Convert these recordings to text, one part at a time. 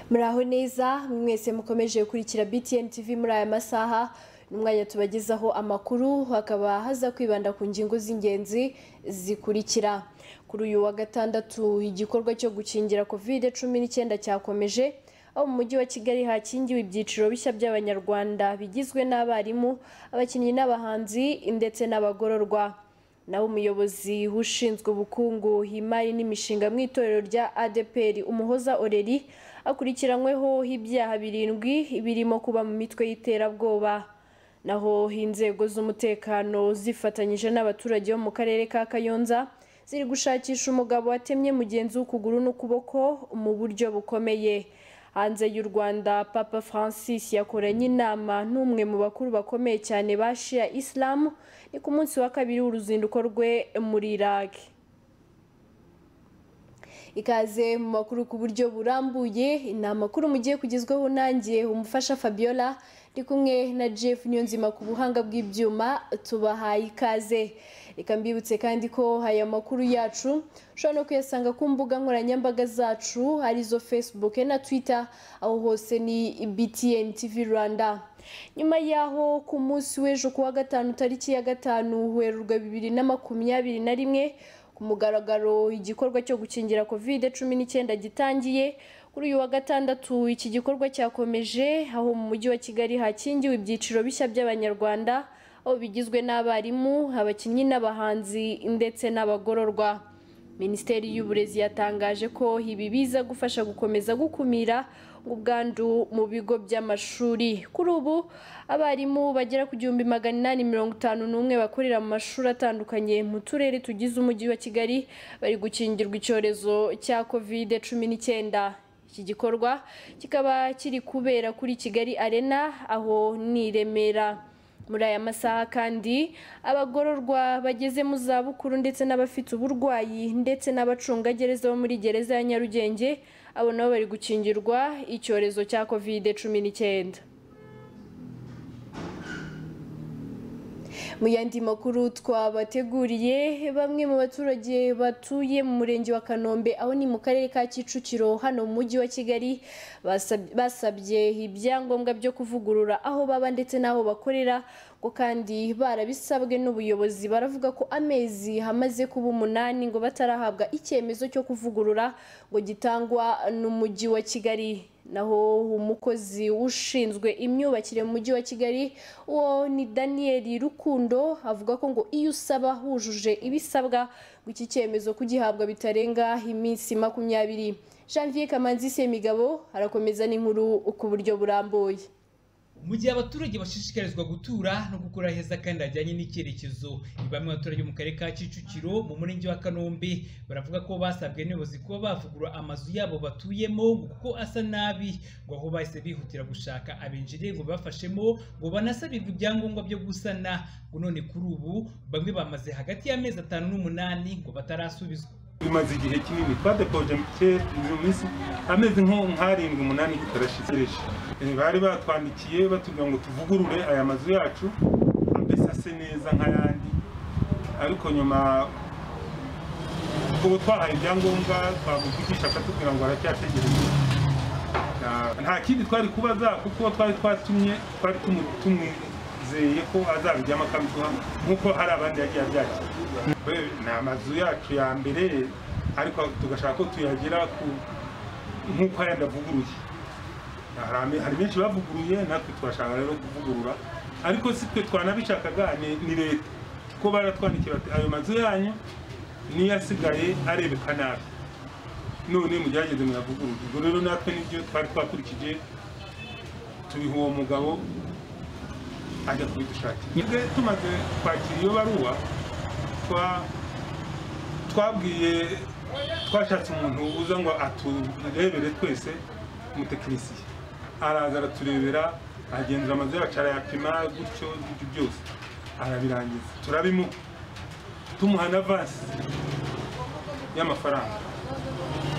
muraho neza mwese mukomeje gukurikira btn tv muri aya masaha n'umwanya tubagezaho amakuru hakaba haza kwibanda ku ngingo z'ingenzi zikurikira kuri uyu wa gatandatu igikorwa cyo gukingira kovide cumi n'icyenda cyakomeje aho mu mujyi wa kigali hakingiwe ibyiciro bishya by'abanyarwanda bigizwe n'abarimu abakinnyi n'abahanzi ndetse n'abagororwa naho umuyobozi ushinzwe ubukungu imari n'imishinga mu itorero rya adeperi umuhoza oreri akurikiranyweho ibyaha birindwi birimo kuba mu mitwe y'iterabwoba naho inzego z'umutekano zifatanyije n'abaturage bo mu karere ka kayonza ziri gushakisha umugabo watemye mugenzi w'ukuguru n'ukuboko mu buryo bukomeye hanze y'u rwanda papa francis yakoranye inama n'umwe mu bakuru bakomeye cyane ba shia islam ni ku munsi wa kabiri w'uruzinduko rwe muri iraq ikaze mu makuru ku buryo burambuye ni amakuru mugiye kugezwaho nanjye umufasha fabiola ndi kumwe na jeff niyonzima ku buhanga bw'ibyuma tubahaye ikaze reka mbibutse kandi ko aya makuru yacu ushobora no kuyasanga ku mbuga nkoranyambaga zacu arizo facebook na twitter aho hose ni btn tv rwanda nyuma y'aho ku munsi w'ejo ku wa gatanu tariki ya gatanu werurwa bibiri na makumyabiri na rimwe ku mugaragaro igikorwa cyo gukingira covid cumi n'icyenda gitangiye kuri uyu wa gatandatu iki gikorwa cyakomeje aho mu mujyi wa kigali hakingiwe ibyiciro bishya by'abanyarwanda aho bigizwe n'abarimu abakinnyi n'abahanzi ndetse n'abagororwa minisiteri y'uburezi yatangaje ko ibi biza gufasha gukomeza gukumira ubwandu mu bigo by'amashuri kuri ubu abarimu bagera ku gihumbi magana inani mirongo itanu n'umwe bakorera mu mashuri atandukanye mu turere tugize umujyi wa kigali bari gukingirwa icyorezo cya kovide cumi n'icyenda iki gikorwa kikaba kiri kubera kuri kigali arena aho ni remera muri aya masaha kandi abagororwa bageze mu zabukuru ndetse n'abafite uburwayi ndetse n'abacungagereza bo muri gereza ya nyarugenge abo nabo bari gukingirwa icyorezo cya kovide cumi n'icyenda mu yandi makuru twabateguriye bamwe mu baturage batuye mu murenge wa kanombe aho ni mu karere ka kicukiro hano mu mujyi wa kigali basabye ibyangombwa byo kuvugurura aho baba ndetse n'aho bakorera ngo kandi barabisabwe n'ubuyobozi baravuga ko amezi hamaze kuba umunani ngo batarahabwa icyemezo cyo kuvugurura ngo gitangwa n'umujyi wa kigali naho umukozi ushinzwe imyubakire mu mujyi wa kigali uwo ni daniel rukundo avuga ko ngo iyo usaba wujuje ibisabwa ngo iki cyemezo kugihabwa bitarenga iminsi makumyabiri janvier kamanzi semigabo arakomeza n'inkuru ku buryo burambuye mu gihe abaturage bashishikarizwa gutura no gukora heza kandi hajyanye n'icyerekezo bamwe abaturage mu karere ka kicukiro mu murenge wa kanombe baravuga ko basabwe n'ubuyobozi kuba bavugurura amazu yabo batuyemo kuko asa nabi ngo aho bahise bihutira gushaka abenjire ngo bibafashemo ngo banasabirwe ibyangombwa byo gusana ngo none kuri ubu bamwe bamaze hagati y'amezi atanu n'umunani ngo batarasubizwa bimaze igihe kinini twadepoje mu minsi amezi nko nk'arindwi umunani tutarashikireje bari batwandikiye batubwira ngo tuvugurure aya mazu yacu mbese ase neza nk'ayandi ariko nyuma ubu twahaye ibyangombwa twamuvugisha akatubwira ngo aracyategereje nta kindi twari kubaza kuko twari twatumye twari tumwizeye ko azabijyamo akabiduha nk'uko hari abandi yagiye abyakira ni amazu yacu ya mbere ariko tugashaka ko tuyagira nk'uko ayandi avuguruye hari benshi bavuguruye natwe turashaka rero kuvugurura ariko si twe twanabishakaga ni leta ko baratwandikira bati ayo mazu yanyu niyo asigaye arebeka nabi none mugerageze muyavugurure ubwo rero natwe nibyo twari twakurikije tubiha uwo mugabo ajya kubidushakira tumaze kwakira iyo baruwa twabwiye twashatse umuntu uza ngo aturebere twese umutekinisiye araza araturebera agenzura amazu yacu arayapima gutyo ibyo byose arabirangiza turabimuha tumuha na vasi y'amafaranga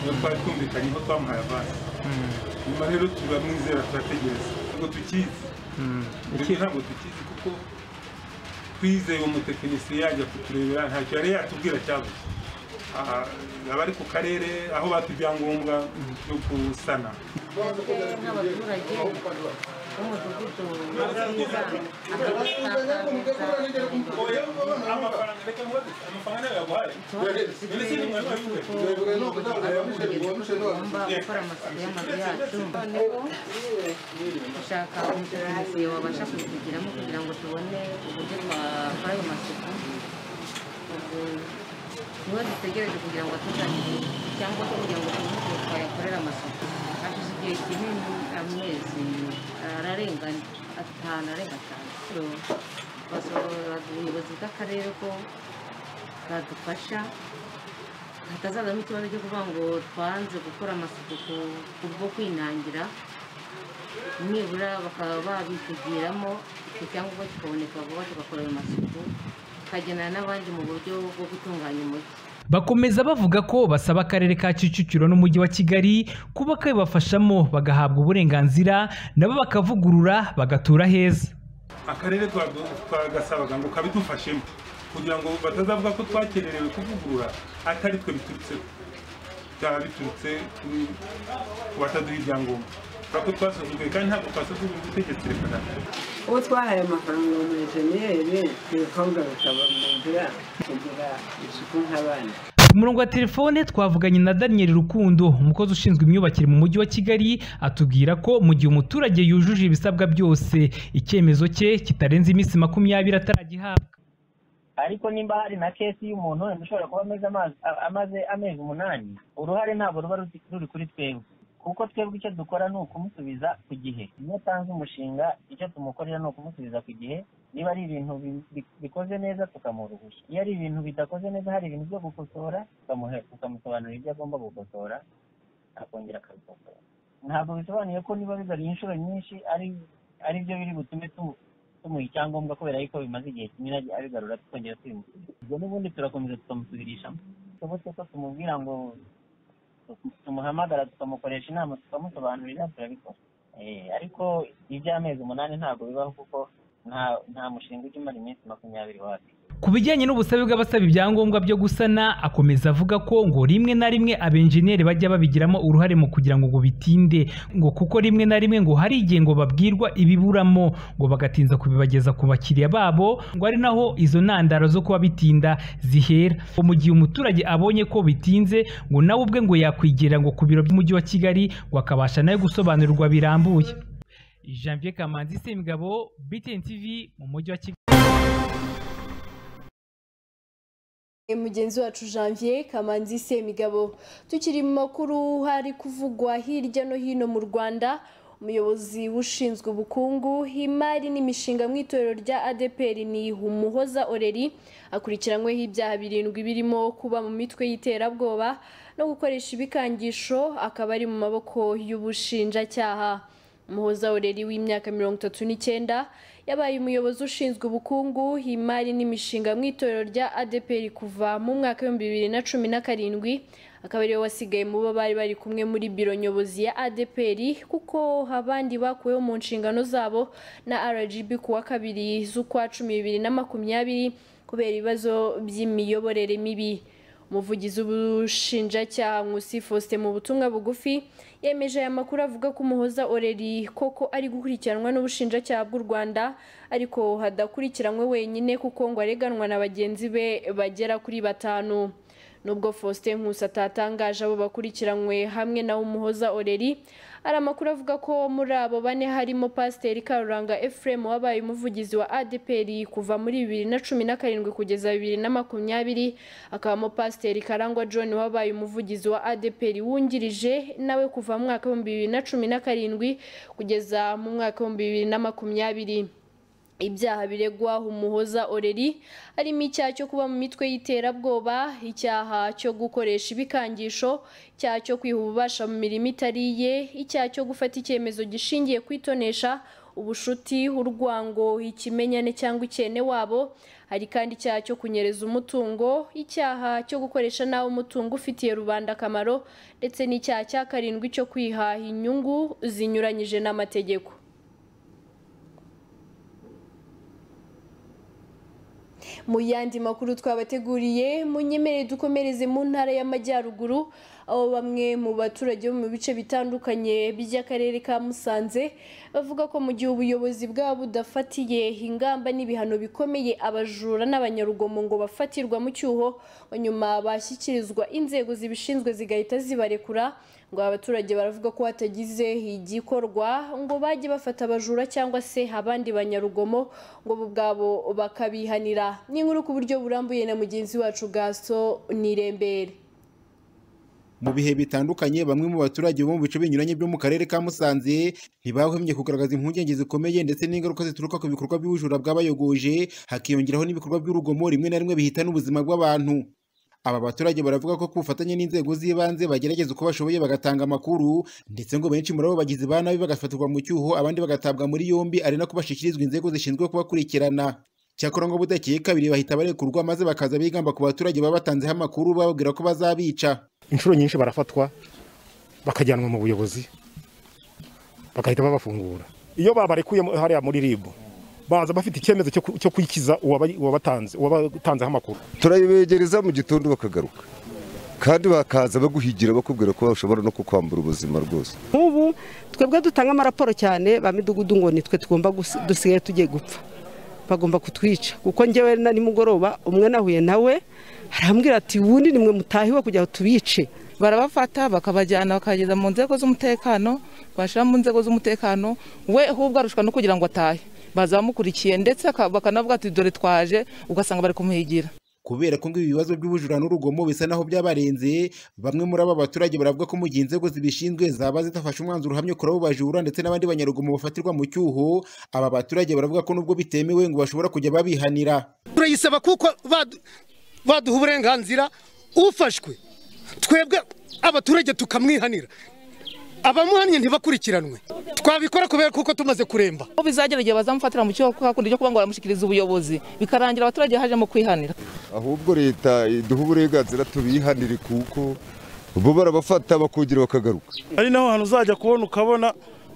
iyo twari twumvikanyeho twamuhaye avansi nyuma rero turamwizera turategereza ngo tukizi iki ntabwo tukizi kuko twizeye uwo mutekinisiye yajya kuturebera ntacyo yari yatubwira cyabuze abari ku karere aho bata ibyangombwa byo gusana twebwe nk'abaturage b'umudugudu mabwiriza tugomba gukora amasuku y'amazu yacu noneho dushaka umutekinisiye wabasha kubitugiramo kugira ngo tubone uburyo twakora ayo masuku ubwo niho dutegereje kugira ngo atuzanire cyangwa se kugira ngo tubone uko twayakorera amasuku hashize igihe kinini amezi ararenga atanu arenga atanu So, basaba ubuyobozi bw'akarere ko bwadufasha hatazazamo ikibazo cyo kuvuga ngo twanze gukora amasuku ku- kubwo kwinangira nibura bakaba babitegiramo icyo cyangombwa kikaboneka vuba tugakora ayo masuku tukagenera n'abandi mu buryo bwo gutunganya umujyi bakomeza bavuga ko basaba akarere ka kicukiro n'umujyi wa kigali kuba kabibafashamo bagahabwa uburenganzira nabo bakavugurura bagatura heza akarere twago- twagasabaga ngo kabidufashemo kugira ngo batazavuga ko twakererewe kuvugurura atari twe biturutseho byaba biturutse kuri- ku bataduha ibyangombwa kubera ko twasuzuguye kandi ntabwo twasuzuguye ubutegetsi reka na uwo twahaye amafaranga umujeniyeri ibikorwa bikaba mu nzira kugira isuku nk'abandi ku murongo wa telefone twavuganye na daniel rukundo umukozi ushinzwe imyubakire mu mujyi wa kigali atubwira ko mu gihe umuturage yujuje ibisabwa byose icyemezo cye kitarenze iminsi makumyabiri ataragihabwa ariko nimba hari na kesi y'umuntu wenda ushobora kuba amaze amazi- a- amaze amezi umunani uruhare ntabwo ruba ruti- ruri kuri twebwe kuko twebwe icyo dukora ni ukumusubiza ku gihe iyo atanze umushinga icyo tumukorera ni ukumusubiza ku gihe niba ari ibintu bi- bi- bikoze neza tukamuruhusha iyo ari ibintu bidakoze neza hari ibintu byo gukosora tukamuhe- tukamusobanurira ibyo agomba gukosora akongera akabikosora ntabwo bisobanuye ko niba bigaruye inshuro nyinshi ari ari byo biri butume tu- tumuha icyangombwa kubera yuko bimaze igihe kinini agi- abigarura tukongera tubimusubiza ubwo n'ubundi turakomeza tukamusubirishamo bitobotse ko tumubwira ngo tu- tumuhamagara tukamukoresha inama tukamusobanurira turabikora Eh, ariko iby'amezi umunani ntabwo bibaho kuko nta nta mushinga ujya umara iminsi makumyabiri wacu ku bijyanye n'ubusabe bw'abasaba ibyangombwa byo gusana akomeza avuga ko ngo rimwe na rimwe abenjeniyeri bajya babigiramo uruhare mu kugira ngo ngo bitinde ngo kuko rimwe na rimwe ngo hari igihe ngo babwirwa ibiburamo ngo bagatinza kubibageza ku bakiriya babo ngo ari naho izo ntandaro zo kuba bitinda zihera Ngo mu gihe umuturage abonye ko bitinze ngo nawe ubwe ngo yakwigira ngo ku biro by'umujyi wa kigali ngo akabasha nawe gusobanurirwa birambuye janvier kamanzi semigabo btn tv mu mujyi wa kigali mugenzi wacu janvier kamanzi semigabo tukiri mu makuru hari kuvugwa hirya no hino mu rwanda umuyobozi ushinzwe ubukungu imari n'imishinga mu itorero rya adeperi ni umuhoza oreri akurikiranyweho ibyaha birindwi birimo kuba mu mitwe y'iterabwoba no gukoresha ibikangisho akaba ari mu maboko y'ubushinjacyaha umuhoza oreri w'imyaka mirongo itatu n'icyenda yabaye umuyobozi ushinzwe ubukungu imari n'imishinga mu itorero rya adeperi kuva mu mwaka w'ibihumbi bibiri na cumi na karindwi akaba ariwe wasigaye mu bo bari bari kumwe muri biro nyobozi ya adeperi kuko abandi bakuweho mu nshingano zabo na rgb ku wa kabiri z'ukwa cumi bibiri na makumyabiri kubera ibibazo by'imiyoborere mibi umuvugizi w'ubushinjacyaha Nkusi Faustin mu butumwa bugufi yemeje aya makuru avuga ko umuhoza oreri koko ari gukurikiranwa n'ubushinjacyaha bw'u Rwanda ariko hadakurikiranywe wenyine kuko ngo areganwa na bagenzi be bagera kuri batanu nubwo Faustin Nkusi atatangaje abo bakurikiranywe hamwe na umuhoza oreri hari amakuru avuga ko muri abo bane harimo Pasiteri Karuranga Ephraim wabaye umuvugizi wa ADPR kuva muri bibiri na cumi na karindwi kugeza bibiri na makumyabiri akabamo Pasiteri Karangwa John wabaye umuvugizi wa ADPR wungirije nawe kuva mu mwaka w'ibihumbi bibiri na cumi na karindwi kugeza mu mwaka w'ibihumbi bibiri na makumyabiri ibyaha biregwa umuhoza oreri harimo icyaha cyo kuba mu mitwe y'iterabwoba icyaha cyo gukoresha ibikangisho icyaha cyo kwiha ububasha mu mirimo itari iye icyaha cyo gufata icyemezo gishingiye ku itonesha ubushuti urwango ikimenyane cyangwa icyene wabo hari kandi icyaha cyo kunyereza umutungo icyaha cyo gukoresha nabi umutungo ufitiye rubanda akamaro ndetse n'icyaha cya karindwi cyo kwihaha inyungu zinyuranyije n'amategeko mu yandi makuru twabateguriye munyemerere dukomereze mu ntara y'amajyaruguru aho bamwe mu baturage bo mu bice bitandukanye by'akarere ka Musanze bavuga ko mu gihe ubuyobozi bwabo budafatiye ingamba n'ibihano bikomeye abajura n'abanyarugomo ngo bafatirwa mu cyuho nyuma bashyikirizwa inzego zibishinzwe zigahita zibarekura ngo aba baturage baravuga ko hatagize igikorwa ngo bajye bafata abajura cyangwa se abandi banyarugomo ngo bo ubwabo bakabihanira ni inkuru ku buryo burambuye na mugenzi wacu gaso nirembere mu bihe bitandukanye bamwe mu baturage bo mu bice binyuranye byo mu karere ka Musanze ntibahwemye kugaragaza impungenge zikomeye ndetse n'ingaruka zituruka ku bikorwa by'ubujura bw'abayogoje hakiyongeraho n'ibikorwa by'urugomo rimwe na rimwe bihitana ubuzima bw'abantu aba baturage baravuga ko ku bufatanye n'inzego z'ibanze bagerageza uko bashoboye bagatanga amakuru ndetse ngo benshi muri abo bagizi ba nabi bagafatirwa mu cyuho abandi bagatabwa muri yombi ari nako bashyikirizwa inzego zishinzwe kubakurikirana cyakora ngo budakeye kabiri bahita barekurwa maze bakaza bigamba ku baturage baba batanzeho amakuru bababwira ko bazabica inshuro nyinshi barafatwa bakajyanwa mu buyobozi bagahita babafungura iyo babarekuye mu- hariya muri ribu baza bafite icyemezo cyo ku- cyo kwikiza uwaba- uwabatanze uwabatanzeho amakuru turabibegereza mu gitondo bakagaruka kandi bakaza baguhigira bakubwira ko bashobora no kukwambura ubuzima rwose nk'ubu twebwe dutanga amaraporo cyane ba midugudu ngo nitwe tugomba gusi- dusigaye tugiye gupfa bagomba kutwica kuko njyewe na nimugoroba umwe nahuye nawe arambwira ati wundi nimwe mutahiwe kugira ngo tubice barabafata bakabajyana bakageza mu nzego z'umutekano bashyira mu nzego z'umutekano we ahubwo arushwa no kugira ngo atahe baza bamukurikiye ndetse aka- bakanavuga ati dore twaje ugasanga bari kumuhigira kubera ko ngo ibi bibazo by'ubujura n'urugomo bisa naho byabarenze bamwe muri aba baturage baravuga ko mu gihe inzego zibishinzwe zaba zidafashe umwanzuro uhamye kuri abo bajura ndetse n'abandi banyarugomo bafatirwa mu cyuho aba baturage baravuga ko nubwo bitemewe ngo bashobora kujya babihanira turayisaba kuko badu- baduha uburenganzira ufashwe twebwe abaturage tukamwihanira abamuhannye ntibakurikiranwe twabikora kubera kuko tumaze kuremba aho bizagera igihe bazamufatira mu cyo hakundi cyo kuba ngo baramushyikiriza ubuyobozi bikarangira abaturage hajemo kwihanira ahubwo leta iduha uburenganzira tubihanire kuko bo barabafata bakugira bakagaruka ari naho hantu uzajya kubona ukabona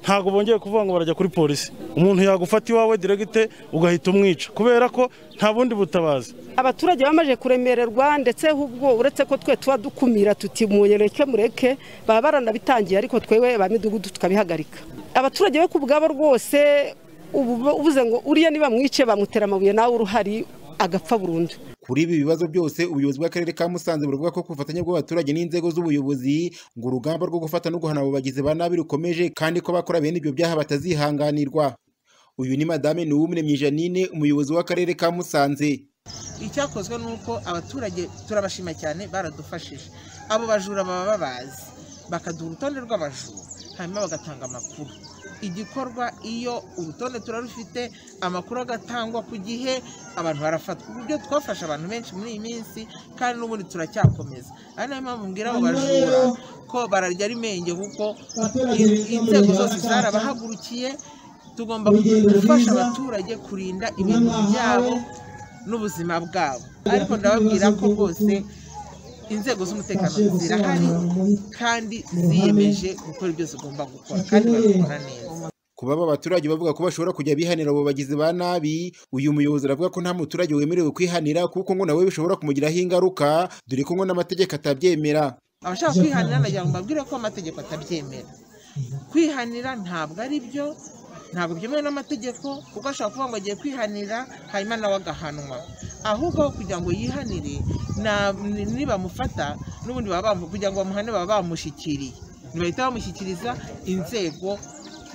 ntabwo bongeye kuvuga ngo barajya kuri polisi umuntu yagufata iwawe diregite ugahita umwica kubera ko nta bundi butabazi abaturage bamaze kuremererwa ndetse ahubwo uretse ko twe tuba dukumira tuti munyereke mureke baba baranabitangiye ariko twewe ba midugudu tukabihagarika abaturage bo ku bwabo rwose ubu ubuze ngo uriya nibamwice bamutera amabuye nawe uruhari agapfa burundu kuri ibi bibazo byose ubuyobozi bw'akarere ka Musanze buravuga ko ku bufatanye bw'abaturage n'inzego z'ubuyobozi ngo urugamba rwo gufata no guhana abo bagizi ba nabi rukomeje kandi ko bakora bene ibyo byaha batazihanganirwa uyu ni madame Nuwumuremyi Janine umuyobozi w'akarere ka Musanze icyakozwe ni uko abaturage turabashima cyane baradufashije abo bajura baba babazi bakaduha urutonde rw'abajura hanyuma bagatanga amakuru igikorwa iyo urutonde turarufite amakuru agatangwa ku gihe abantu barafatwa uburyo twafashe abantu benshi muri iyi minsi kandi n'ubundi turacyakomeza ari nayo mpamvu mbwira abo bajura ko bararya ari menge kuko in- inzego zose zarabahagurukiye tugomba gufasha abaturage kurinda ibintu byabo n'ubuzima bwabo ariko ndababwira ko rwose inzego z'umutekano zirahari kandi ziyemeje gukora ibyo zigomba gukora kandi babikora neza kuba aba baturage bavuga ko bashobora kujya bihanira abo bagizi ba nabi uyu muyobozi aravuga ko nta muturage wemerewe kwihanira kuko ngo nawe bishobora kumugiraho ingaruka dore ko ngo n'amategeko atabyemera abashaka kwihanira nagira ngo mbabwire ko amategeko atabyemera kwihanira ntabwo ari byo ntabwo byemewe n'amategeko kuko ashobora kuvuga ngo agiye kwihanira hanyuma nawe agahanwa ahubwo aho kugira ngo yihanire na- ni- nibamufata n'ubundi baba bamu- kugira ngo bamuhane baba bamushyikiriye ntibahita bamushyikiriza inzego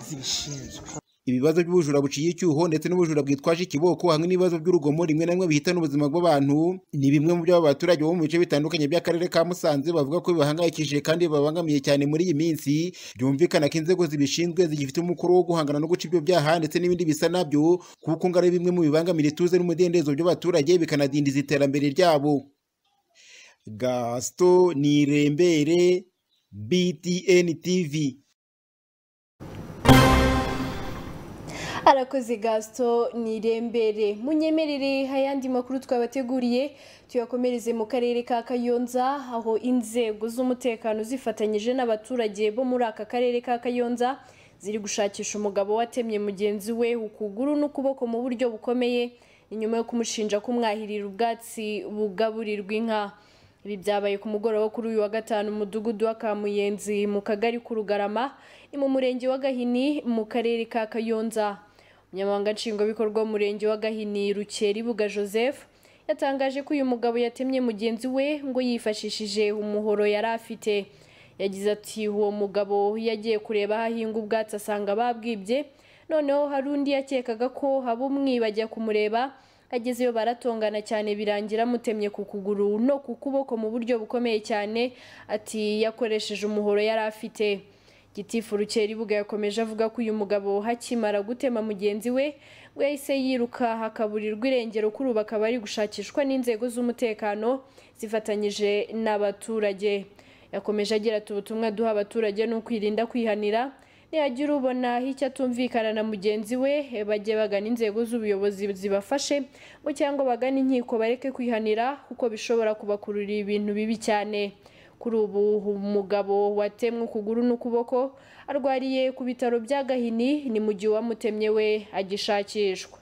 zibishinzwe ibibazo by'ubujura buciye icyuho ndetse n'ubujura bwitwaje ikiboko hamwe n'ibibazo by'urugomo rimwe na rimwe bihitana ubuzima bw'abantu ni bimwe mu byo aba baturage bo mu bice bitandukanye by'akarere ka Musanze bavuga ko bibahangayikishije kandi babangamiye cyane muri iyi minsi byumvikana ko inzego zibishinzwe zigifite umukoro wo guhangana no guca ibyo byaha ndetse n'ibindi bisa nabyo kuko ngo ari bimwe mu bibangamira ituze n'umudendezo by'abaturage bikanadindiza iterambere ryabo Gaston Nirembere BTN TV Arakoze Gaston Nirembere. Munyemerere ayandi makuru twabateguriye tuyakomereze mu karere ka Kayonza aho inzego z'umutekano zifatanyije n'abaturage bo muri aka karere ka Kayonza ziri gushakisha umugabo watemye mugenzi we ukuguru n'ukuboko mu buryo bukomeye ni nyuma yo kumushinja kumwahirira ubwatsi bugaburirwa inka ibi byabaye ku mugoroba kuri uyu wa gatanu umudugudu wa kamuyenzi mu kagari k'urugarama ni mu murenge wa gahini mu karere ka kayonza umunyamabanga nshingwabikorwa w'umurenge wa gahini rukeribuga joseph yatangaje ko uyu mugabo yatemye mugenzi we ngo yifashishije umuhoro yari afite yagize ati uwo mugabo yagiye kureba aho ahinga ubwatsi asanga babwibye noneho hari undi yakekaga ko haba umwiba ajya kumureba agezeyo baratongana cyane birangira amutemye ku kuguru no ku kuboko mu buryo bukomeye cyane ati yakoresheje umuhoro yari afite gitifu rukeribuga yakomeje avuga ko uyu mugabo hakimara gutema mugenzi we ngo yahise yiruka hakaburirwa irengero kuri ubu akaba ari gushakishwa n'inzego z'umutekano zifatanyije n'abaturage yakomeje agira ati ubutumwa duha abaturage ni ukwirinda kwihanira nihagira ubona icyo atumvikana na mugenzi we bajye bagana inzego z'ubuyobozi zibafashe ngo cyangwa bagane inkiko bareke kwihanira kuko bishobora kubakururira ibintu bibi cyane kuri ubu umugabo watemwe ukuguru n'ukuboko arwariye ku bitaro bya gahini ni mu gihe uwamutemye we agishakishwa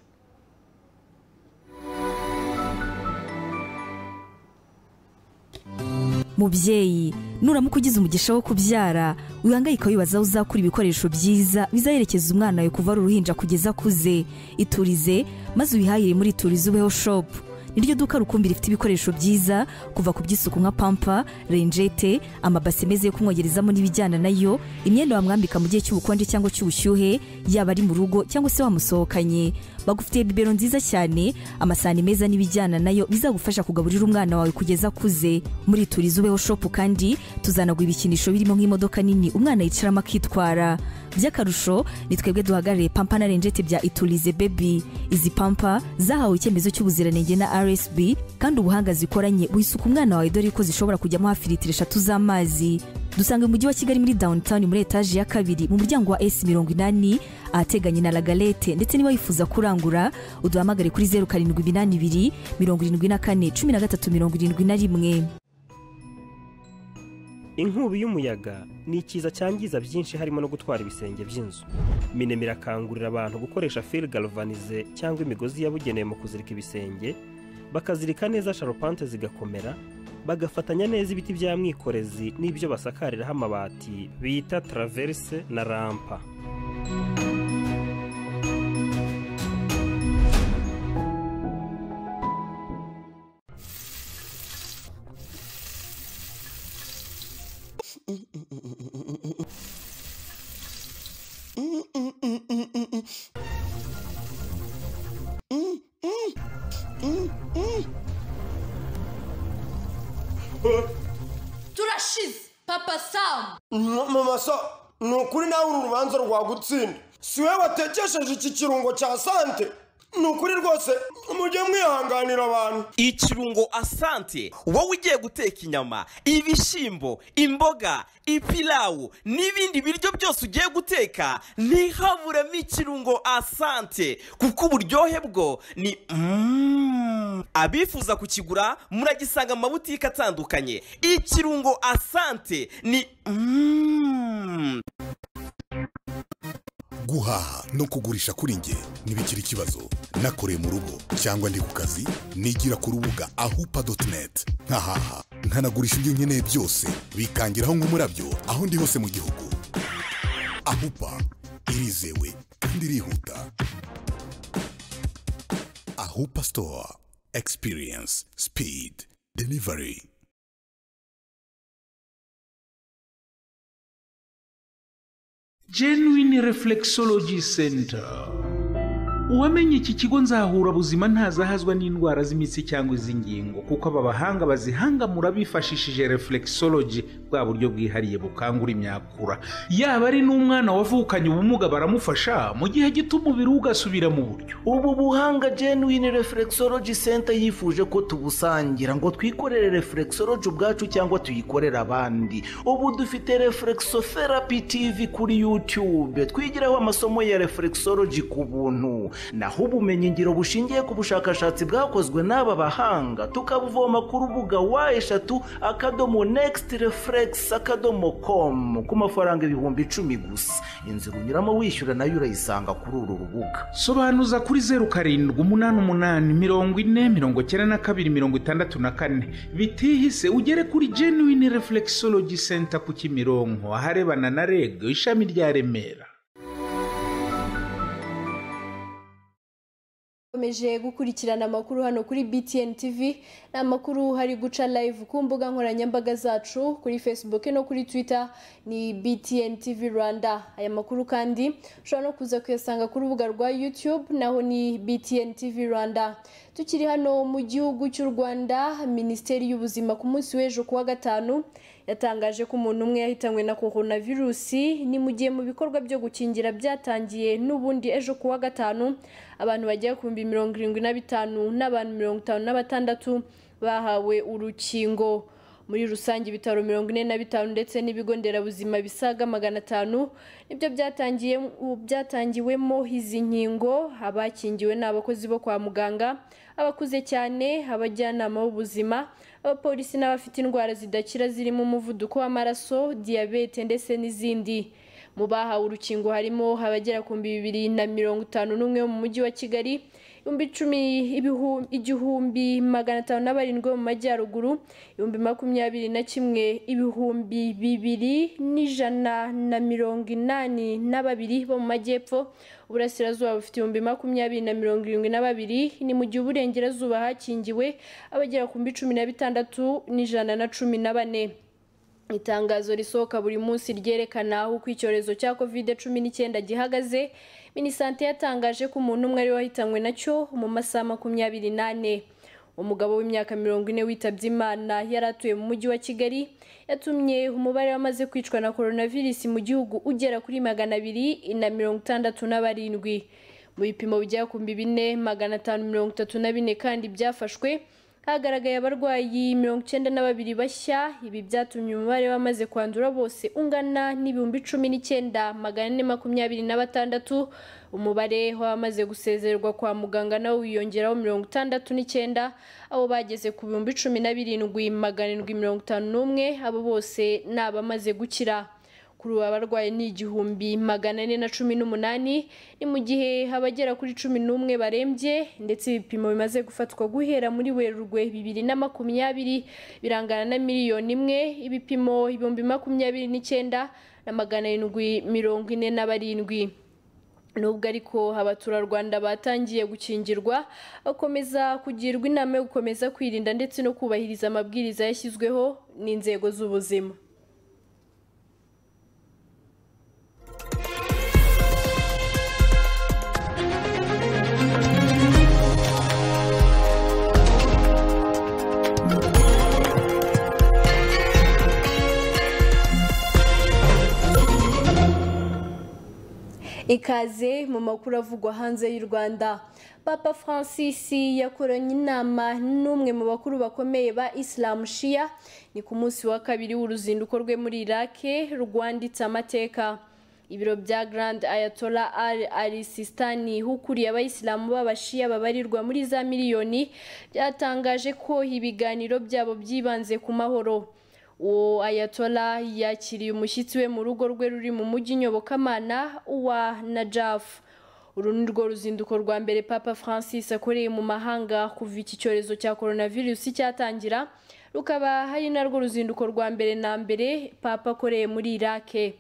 mubyeyi nuramuka ugize umugisha wo kubyara wihangayika wibaza aho uzakura ibikoresho byiza bizaherekeza umwana wawe kuva ari uruhinja kugeza akuze iturize maze uyihahire muri iturize ubeho shopu niryo duka rukumbi rifite ibikoresho byiza kuva ku by'isuku nka pampa renjete amabase meza yo kumwogerezamo n'ibijyana nayo imyenda wamwambika mu gihe cy'ubukonje cyangwa cy'ubushyuhe yaba ari mu rugo cyangwa se wamusohokanye bagufitiye bibero nziza cyane amasahani meza n'ibijyana nayo bizagufasha kugaburira umwana wawe kugeza akuze muri turize ubeho shopu kandi tuzanagura ibikinisho birimo nk'imodoka nini umwana yicaramo akitwara by'akarusho ni twebwe duhagarariye pampa na renjete bya iturize bebi izi pampa zahawe icyemezo cy'ubuziranenge na rsb kandi ubuhanga zikoranye wisuka umwana wawe dore ko zishobora kujyamo hafi litiro eshatu z'amazi dusanga mu mujyi wa kigali muri downtown muri etaje ya kabiri mu muryango wa s mirongo inani ahateganye na lagalete ndetse niba wifuza kurangura uduhamagare kuri zeru karindwi iminani ibiri mirongo irindwi na kane cumi na gatatu mirongo irindwi na rimwe inkubi y'umuyaga ni ikiza cyangiza byinshi harimo no gutwara ibisenge by'inzu minema irakangurira abantu gukoresha fil galvanize cyangwa imigozi yabugenewe mu kuzirika ibisenge bakazirika neza sharupante zigakomera bagafatanya neza ibiti bya mwikorezi n'ibyo basakariraho amabati bita taraverse na rampa turashize papa samu mu maso ni ukuri nawe uru rubanza rwagutsinda si we watekesheje iki kirungo cya sante ni ukuri rwose mujye mwihanganira abantu ikirungo asante wowe ugiye guteka inyama ibishyimbo imboga ipilawu n'ibindi biryo byose ugiye guteka ntihaburemo ikirungo asante kuko uburyohe bwo ni mm. abifuza kukigura muragisanga mu mabutike atandukanye ikirungo asante ni mm. guhaha no kugurisha kuri nge ntibikiri ikibazo nakoreye mu rugo cyangwa ndi ku kazi nigira ku rubuga ahupa doti neti nkahaha nkanagurisha ibyo nkeneye byose bikangiraho nk'umurabyo aho ndi hose mu gihugu ahupa irizewe kandi irihuta ahupa sitowa egisipiriyensi sipidi delivari genuine reflexology center uwamenye iki kigo nzahura buzima ntazahazwa n'indwara z'imitsi cyangwa iz'ingingo kuko aba bahanga bazihangamura bifashishije reflexology bwa buryo bwihariye bukangura imyakura yaba ari n'umwana wavukanye ubumuga baramufasha mu gihe gito umubiri we ugasubira mu buryo ubu buhanga genuine reflexology center yifuje ko tubusangira ngo twikorere reflexology ubwacu cyangwa tuyikorere abandi ubu dufite reflexotherapy tv kuri youtube twigiraho amasomo ya reflexology ku buntu naho ubumenyingiro bushingiye ku bushakashatsi bwakozwe n'aba bahanga tukabuvoma ku rubuga wa eshatu akadomo nekisiti refuregisi akadomo komu ku mafaranga ibihumbi icumi gusa inzira unyuramo wishyura nayo urayisanga kuri uru rubuga sobanuza kuri zeru karindwi umunani umunani mirongo ine mirongo icyenda na kabiri mirongo itandatu na kane bitihise ugere kuri genuine reflexology center ku kimironko aharebana na reg ishami rya remera Ukomeje gukurikirana amakuru hano kuri BTN TV ni amakuru hari guca live ku mbuga nkoranyambaga zacu kuri Facebook no kuri Twitter ni BTN TV Rwanda aya makuru kandi ushobora no kuza kuyasanga ku rubuga rwa YouTube naho ni BTN TV Rwanda tukiri hano mu gihugu cy'u Rwanda Minisiteri y'ubuzima ku munsi w'ejo kuwa gatanu yatangaje ko umuntu umwe yahitanywe na coronavirusi ni mu gihe mu bikorwa byo gukingira byatangiye n'ubundi ejo kuwa gatanu abantu bagera ku bihumbi mirongo irindwi na bitanu n'abantu mirongo itanu na batandatu bahawe urukingo muri rusange ibitaro mirongo ine na bitanu ndetse n'ibigo nderabuzima bisaga magana atanu nibyo byatangiye byatangiwemo izi nkingo abakingiwe ni abakozi bo kwa muganga abakuze cyane abajyanama b'ubuzima abapolisi n'abafite indwara zidakira zirimo umuvuduko w'amaraso diyabete ndetse n'izindi mu bahawe urukingo harimo abagera ku bihumbi bibiri na mirongo itanu n'umwe wo mu mujyi wa kigali ibihumbi icumi igihumbi magana atanu na barindwi mu majyaruguru ibihumbi makumyabiri na kimwe ibihumbi bibiri n'ijana na mirongo inani na babiri bo mu majyepfo uburasirazuba bufite ibihumbi makumyabiri na mirongo irindwi na babiri ni mu gihe uburengerazuba hakingiwe abagera ku bihumbi cumi na bitandatu n'ijana na cumi na bane itangazo risohoka buri munsi ryerekana uko icyorezo cya covid cumi n'icyenda gihagaze minisante yatangaje ko umuntu umwe ari wahitanywe nacyo mu masaha makumyabiri n'ane umugabo w'imyaka mirongo ine witabye imana yari atuye mu mujyi wa kigali yatumye umubare w'amaze kwicwa na coronavirus mu gihugu ugera kuri magana abiri na mirongo itandatu na barindwi mu bipimo bijya ku bine magana atanu mirongo itatu na bine kandi byafashwe hagaragaye abarwayi mirongo icyenda na babiri bashya ibi byatumye umubare w'amaze kwandura bose ungana n'ibihumbi cumi n'icyenda magana ane makumyabiri na batandatu umubare w'abamaze gusezererwa kwa muganga nawo wiyongeraho mirongo itandatu n'icyenda abo bageze ku bihumbi cumi na birindwi magana arindwi mirongo itanu n'umwe abo bose ni abamaze gukira kuri ubu abarwaye ni igihumbi magana ane na cumi n'umunani ni mu gihe abagera kuri cumi n'umwe barembye ndetse ibipimo bimaze gufatwa guhera muri werurwe bibiri na makumyabiri birangana na miliyoni imwe ibipimo ibihumbi makumyabiri n'icyenda na magana arindwi mirongo ine na barindwi nubwo ariko abaturarwanda batangiye gukingirwa bakomeza kugirwa inama yo gukomeza kwirinda ndetse no kubahiriza amabwiriza yashyizweho n'inzego z'ubuzima ikaze mu makuru avugwa hanze y'u rwanda papa francis yakoranye inama n'umwe mu bakuru bakomeye ba isilamu shiya ni ku munsi wa kabiri w'uruzinduko rwe muri irake rwanditse amateka ibiro bya grand ayatollah al arisistani ukuriye abayisilamu b'abashiya babarirwa muri za miliyoni byatangaje ko ibiganiro byabo byibanze ku mahoro uwo ayatola yakiriye umushyitsi we mu rugo rwe ruri mu mujyi nyobokamana wa najaf uru ni rwo ruzinduko rwa mbere papa francis akoreye mu mahanga kuva iki cyorezo cya coronavirus cyatangira rukaba hari narwo ruzinduko rwa mbere na mbere papa akoreye muri irake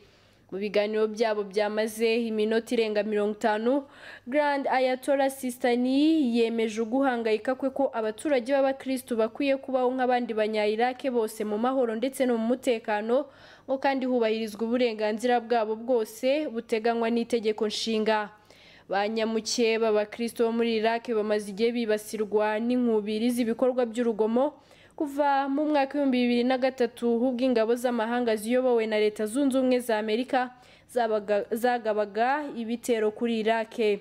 mu biganiro byabo byamaze iminota irenga mirongo itanu grand ayatola sistani yemeje uguhangayika kwe ko abaturage b'abakristu bakwiye kubaho nk'abandi banyayirake bose mu mahoro ndetse no mu mutekano ngo kandi hubahirizwa uburenganzira bwabo bwose buteganywa n'itegeko nshinga ba nyamuke b'abakristu bo muri irake bamaze igihe bibasirwa n'inkubiri z'ibikorwa by'urugomo kuva mu mwaka w'ibihumbi bibiri na gatatu ubwo ingabo z'amahanga ziyobowe na leta zunze ubumwe za amerika zagabaga ibitero kuri irake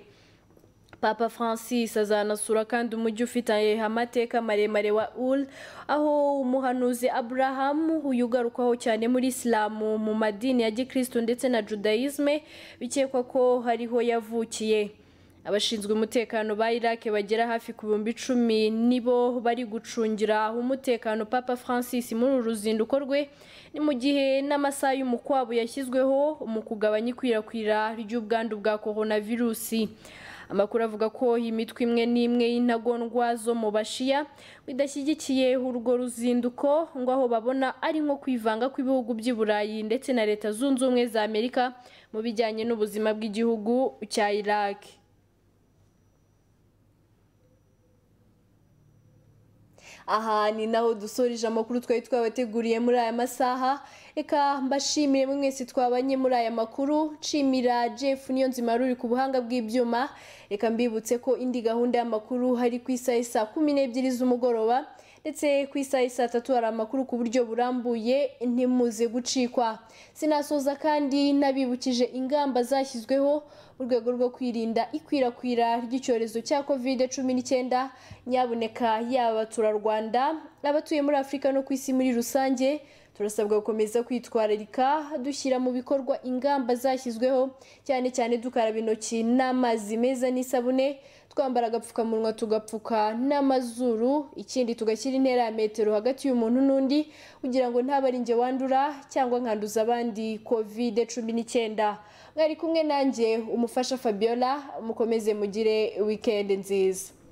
papa francis azanasura kandi umujyi ufite amateka maremare wa ul aho umuhanuzi abraham uyu ugarukwaho cyane muri isilamu mu madini ya gikristo ndetse na judayizme bikekwa ko hariho yavukiye abashinzwe umutekano ba irake bagera hafi ku bihumbi icumi nibo bari gucungira umutekano papa francis muri uru ruzinduko rwe ni mu gihe n'amasaha y'umukwabo yashyizweho mu kugabanya ikwirakwira ry'ubwandu bwa coronavirusi amakuru avuga ko imitwe imwe n'imwe y'intagondwa zo mu bashiya bidashyigikiye urwo ruzinduko ngo aho babona ari nko kwivanga kw'ibihugu by'i burayi ndetse na leta zunze ubumwe za amerika mu bijyanye n'ubuzima bw'igihugu cya iraki aha ni naho dusoreje amakuru twari twabateguriye muri aya masaha reka mbashimire mwese twabanye muri aya makuru nshimira jeff niyo nzima ruri ku buhanga bw'ibyuma reka mbibutse ko indi gahunda y'amakuru hari ku isaha isa kumi n'ebyiri z'umugoroba ndetse ku isaha isa tatu hari amakuru ku buryo burambuye ntimuze gucikwa sinasoza kandi nabibukije ingamba zashyizweho mu rwego rwo kwirinda ikwirakwira ry'icyorezo cya kovide cumi n'icyenda nyaboneka yaba abaturarwanda abatuye muri afurika no ku isi muri rusange turasabwa gukomeza kwitwararika dushyira mu bikorwa ingamba zashyizweho cyane cyane dukaraba intoki n'amazi meza n'isabune twambara agapfukamunwa tugapfuka n'amazuru ikindi tugashyira intera ya metero hagati y'umuntu n'undi kugira ngo ntaba ari njye wandura cyangwa nkanduza abandi kovide cumi n'icyenda mwari kumwe nanjye umufasha fabiola mukomeze mugire wikendi nziza